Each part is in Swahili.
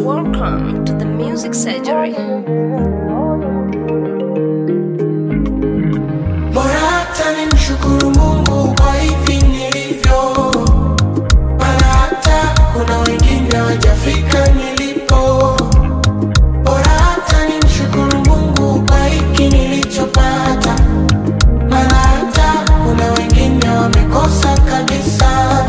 Welcome to the Music Surgery. Bora hata nimshukuru Mungu kwa hivi nilivyo, maana hata kuna wengine hawajafika nilipo. Bora hata nimshukuru Mungu kwa hiki nilichopata, maana hata kuna wengine wamekosa kabisa.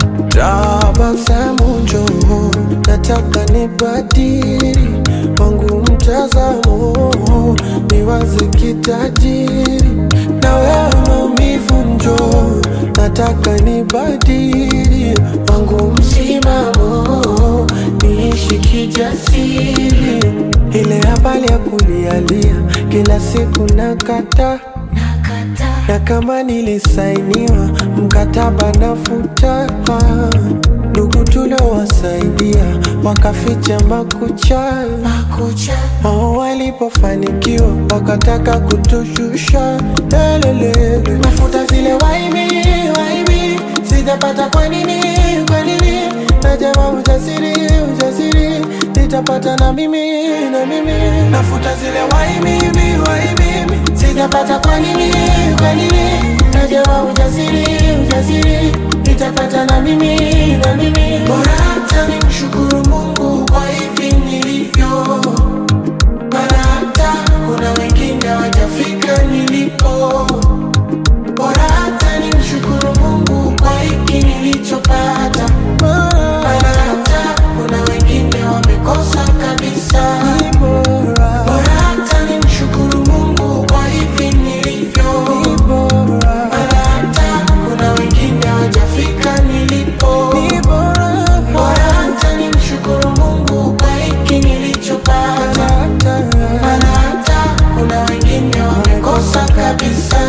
Tabasamu njoo, nataka nibadili wangu mtazamo, niwaze kitajiri na wewe maumivu njoo, nataka nibadili wangu msimamo, niishi kijasiri. Ile habari ya kulialia kila siku nakata na kama nilisainiwa mkataba nafuta, ndugu tuliowasaidia wakaficha makucha, wao walipofanikiwa wakataka kutushusha. Lelelele, nafuta zile waibi waibi, sijapata kwa nini kwa nini? Najama ujasiri ujasiri, nitapata na mimi na mimi, nafuta zile waibi waibi, sijapata kwa nini kwa nini? Najama ujasiri ujasiri, nitapata na mimi na mimi, bora hata nimshukuru Mungu kwa hivi nilivyo maana hata kuna wengine hawajafika nilipo. Bora hata nimshukuru Mungu kwa hiki nilichopata, maana hata kuna wengine wamekosa kabisa. Bora hata nimshukuru Mungu kwa hivi nilivyo, maana hata kuna wengine hawajafika nilipo. Bora hata nimshukuru Mungu kwa hiki nilichopata, maana hata kuna wengine wamekosa kabisa.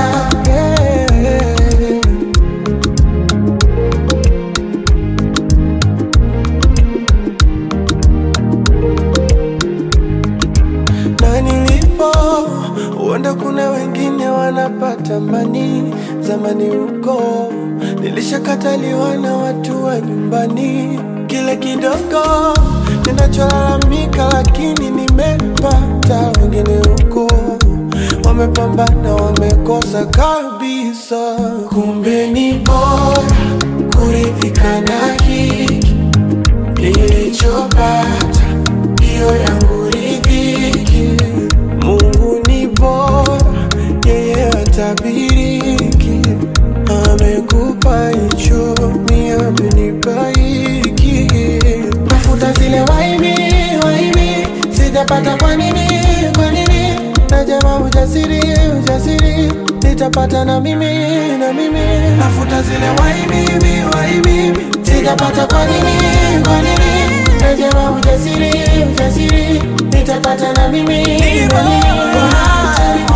na nilipo, huenda kuna wengine wanapata mani. Zamani huko nilishakataliwa na watu wa nyumbani, kile kidogo ninacholalamika, lakini nimepata. Wengine huko wamepambana, wamekosa kabisa. Kumbe ni bora kuridhika na hiki nilichopata, hiyo yangu ridhiki. Mungu ni bora, yeye hatabiriki. Amekupa hicho, mi amenipa hiki. Nafuta zile waibi waibi, sijapata kwa nini kwa nini? Najama ujasiri ujasiri, nitapata na mimi na mimi. Nafuta zile waibi waibi, sijapata kwa nini kwa nini? Najama ujasiri ujasiri, nitapata na mimi na mimi. Bora hata